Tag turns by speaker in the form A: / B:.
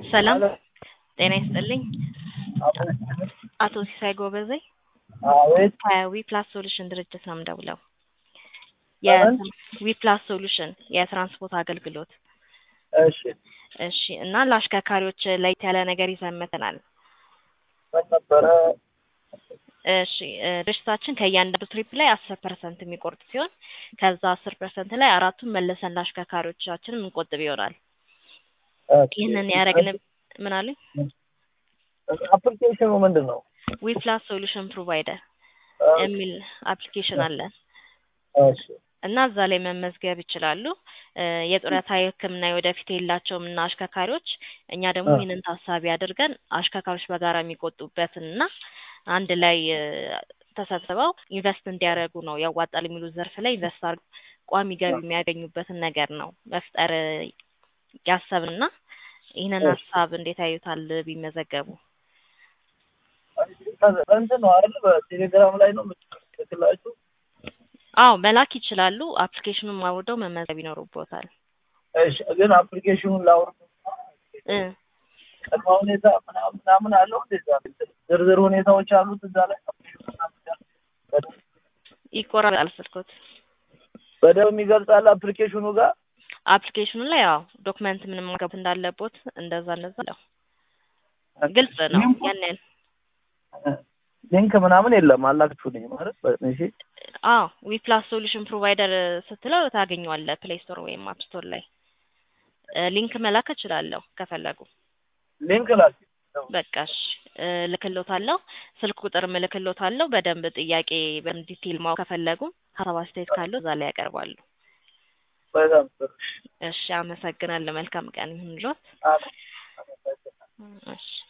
A: ሰላም ጤና ይስጥልኝ። አቶ ሲሳይ ጎበዜ
B: አቤት
A: ከዊፕላስ ሶሉሽን ድርጅት ነው የምደውለው።
B: ከምን?
A: የዊፕላስ ሶሉሽን የትራንስፖርት አገልግሎት።
B: እሺ
A: እሺ እና ለአሽከርካሪዎች ለየት ያለ ነገር ይዘን መጥተናል።
B: ምን ነበረ?
A: እሺ እ ድርጅታችን ከእያንዳንዱ ትሪፕ ላይ አስር ፐርሰንት የሚቆርጥ ሲሆን ከዛ አስር ፐርሰንት ላይ አራቱን መልሰን ለአሽከርካሪዎቻችን የምንቆጥብ ይሆናል።
B: ኦኬ።
A: ይህንን ያደረግን ምን አሉኝ?
B: አፕሊኬሽኑ ምንድን ነው?
A: ዊፕላስ ሶሉሽን ፕሮቫይደር የሚል አፕሊኬሽን አለ
B: እሺ
A: እና እዛ ላይ መመዝገብ ይችላሉ። እ የጡረታ የሕክምና የወደፊት የላቸውም እና አሽከርካሪዎች እኛ ደግሞ
B: አ።
A: ይህንን ታሳቢ አድርገን አሽከርካሪዎች በጋራ የሚቆጡበትን እና አንድ ላይ እ ተሰብስበው ኢንቨስት እንዲያደርጉ ነው ያዋጣል የሚሉት ዘርፍ ላይ ኢንቨስት አድርገው ቋሚ ገቢ የሚያገኙበትን ነገር ነው መፍጠር እ ያሰብንና ይህንን
B: እሺ።
A: ሀሳብ እንዴት ያዩታል ቢመዘገቡ?
B: እንትን ነው አይደል? በቴሌግራም ላይ ነው የምትልክላችሁ?
A: አዎ መላክ ይችላሉ። አፕሊኬሽኑን አውርደው መመዝገብ ይኖርቦታል።
B: እሺ ግን አፕሊኬሽኑን ላውርድ
A: እ
B: ቅድመ ሁኔታ ምናምን ምናምን አለው እንደዛ ዝርዝር ሁኔታዎች አሉት እዛ ላይ
A: ይቆራረጣል ስልኮት።
B: በደንብ ይገልጻል አፕሊኬሽኑ ጋር
A: አፕሊኬሽኑ ላይ ያው ዶክመንት ምንም ማስገባት እንዳለቦት እንደዛ እንደዛ ነው። ግልጽ ነው።
B: ሊንኩ-
A: ያን ያህል
B: ሊንክ ምናምን የለም አላክችሁልኝ ማለት እሺ
A: አዎ ዊፕላስ ሶሉሽን ፕሮቫይደር ስትለው ታገኘዋለህ ፕሌይ ስቶር ወይም አፕ ስቶር ላይ እ ሊንክ መላክ እችላለሁ ከፈለጉ።
B: ሊንክ ላክ
A: በቃ እሺ እ ልክሎታለሁ። ስልክ ቁጥር እልክሎታለሁ። በደንብ ጥያቄ በደንብ ዲቴል ማወቅ ከፈለጉ ሀሳብ አስተያየት ካለው እዛ ላይ ያቀርባሉ።
B: በጣም ጥሩ
A: እሺ አመሰግናለሁ። መልካም ቀን ይሁንልዎት።
B: አሜን።
A: እሺ